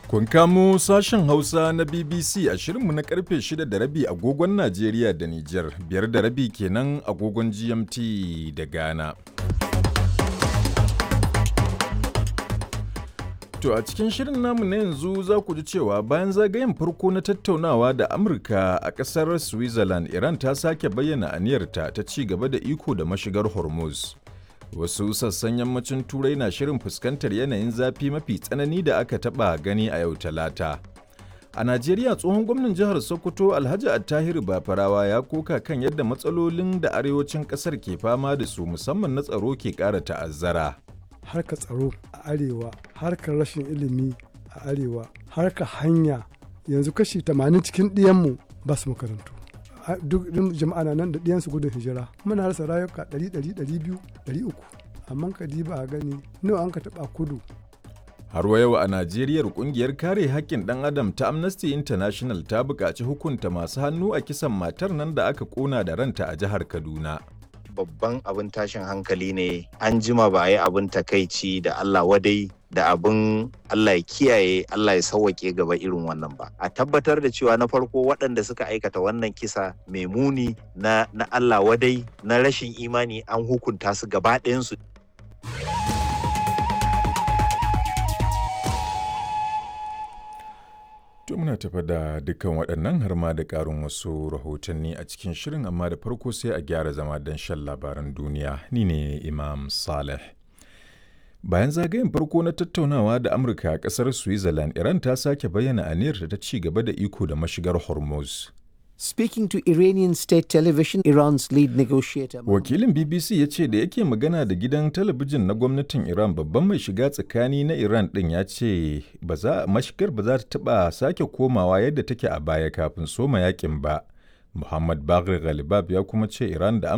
Kun kamo sashen Hausa na BBC a shirinmu na karfe 6 da rabi agogon Najeriya da Nijar, biyar da rabi kenan agogon GMT da Ghana. To a cikin shirin namu na yanzu za ku ji cewa bayan zagayen farko na tattaunawa da Amurka a ƙasar Switzerland, Iran ta sake bayyana aniyarta ta ci gaba da iko da mashigar Hormuz. Wasu sassan yammacin Turai na shirin fuskantar yanayin zafi mafi tsanani da aka taɓa gani a yau Talata. A Najeriya tsohon gwamnan jihar Sokoto Alhaji Attahiru Bafarawa ya koka kan yadda matsalolin da arewacin ƙasar ke fama da su musamman na tsaro ke ƙara ta'azzara. harkar tsaro a arewa harkar rashin ilimi a arewa harkar hanya yanzu kashi 80 cikin ɗiyanmu ba su makarantu duk jama'a na nan da ɗiyansu gudun hijira muna rasa rayuka 100 200 300 amma ka ba a gani nawa an ka taɓa kudu Har wa yau a Najeriya kungiyar kare haƙƙin ɗan adam ta Amnesty International ta buƙaci hukunta masu hannu a kisan matar nan da aka ƙona da ranta a jihar Kaduna. babban abin tashin hankali ne an jima ba a yi abin takaici da Allah wadai da abin Allah ya kiyaye Allah ya sauwake gaba irin wannan ba a tabbatar da cewa na farko waɗanda suka aikata wannan kisa mai muni na, na Allah wadai na rashin imani an hukunta su gaba ɗayansu To muna tafa da dukkan waɗannan har ma da ƙarin wasu rahotanni a cikin shirin amma da farko sai a gyara zama don shan labaran duniya ni ne Imam Saleh. Bayan zagayen farko na tattaunawa da Amurka a ƙasar Switzerland, Iran ta sake bayyana aniyarta ta ci gaba da iko da mashigar Hormuz. Speaking to Iranian state television, Iran's lead negotiator. Wakilin BBC ya ce da yake magana da gidan talabijin na gwamnatin Iran babban mai shiga tsakani na Iran ɗin ya ce mashigar ba za ta taɓa sake komawa yadda take a baya kafin soma yakin ba. Muhammad Bagri Ghalibab ya kuma ce Iran da